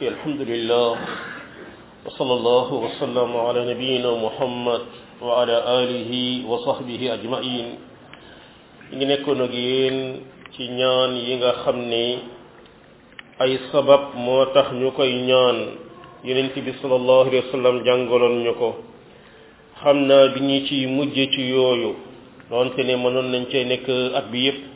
alhamdulillah wa sallallahu wa sallam ala nabiyyina muhammad wa ala alihi wa sahbihi ajmain ñu ngi nekkoon ak yéen ci ñaan yi nga xam ne ay sabab moo tax ñu koy ñaan yonent bi sallallahu alayhi wa sallam jàngaloon ñu ko xam naa bi ñu ci mujj ci yooyu doonte ne mënoon nañ cee nekk at bi yépp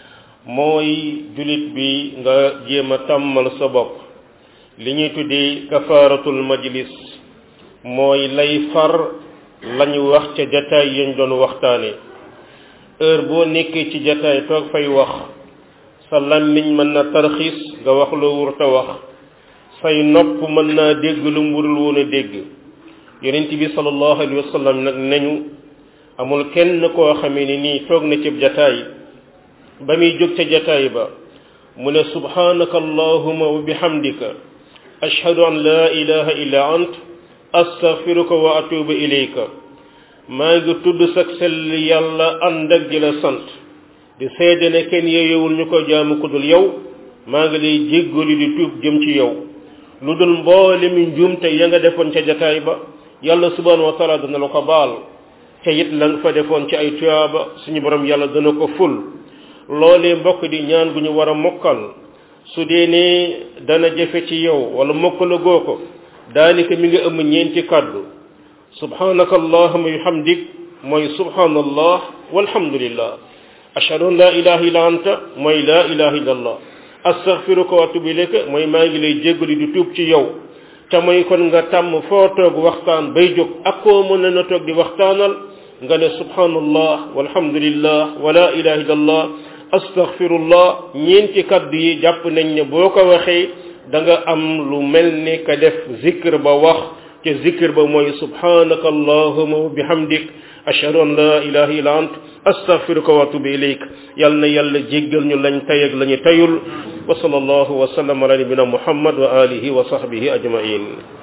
mooy julit bi nga jéem a tàmmal sa bopp li ñuy tuddee kafaaratul majlis mooy lay far lañu wax ca jataay yañ doon waxtaane heure boo nekkee ci jataay toog fay wax sa làmmiñ mën na tarxiis nga wax loo wurta wax say nopp mën naa dégg lu mburul woon a dégg yonent bi sallallahu alayhi wa sallam nag nañu amul kenn koo xamee ni nii toog na ci jataay ba muy jóg ca jataay ba mu ne subhanaka allahuma wa bihamdika ashhadu an la ilaha illa ant astaghfiruka wa atubu ilayka maa ngi tudd sag sell yàlla ànd ak di la sant di seede ne kenn yeeyewul ñu ko jaamu ku dul yow maa ngi lay jéggalu di tuub jëm ci yow lu dul mboole mi njuumte ya nga defoon ca jataay ba yàlla subhanahu wa taala dana la ko baal te it la nga fa defoon ci ay tuyaaba suñu borom yàlla dana ko ful loolee mbokk di ñaan gu ñu war a mokkal su dee ne dana jafe ci yow wala mokkala goo ko daanaka mi nga ëmm ñeenti kàddu subhanaka allahuma yuhamdik mooy subhanallah walhamdulillah ashhadu an la ilaha illa anta mooy la ilaha illa allah astaghfiruka wa atubu ilayka mooy maa ngi lay jéggalu di tuub ci yow te mooy kon nga tàmm foo toog waxtaan bay jóg ak koo mën na toog di waxtaanal nga ne subhanallah walhamdulillah wa la ilaha illa allah astaghfirullah ñeenti kaddu yi jàpp nañ ne boo ko waxee da nga am lu mel ni ka def zikr ba wax te zikr ba mooy subhanaka allahuma wa bihamdik ashhadu an la ilaha illa ant astaghfiruka wa atubu ilayk yal na yàlla jéggal ñu lañ tay ak lañu tayul wa sallallahu wa sallam ala nabina muhammad wa alihi wa sahbihi ajmain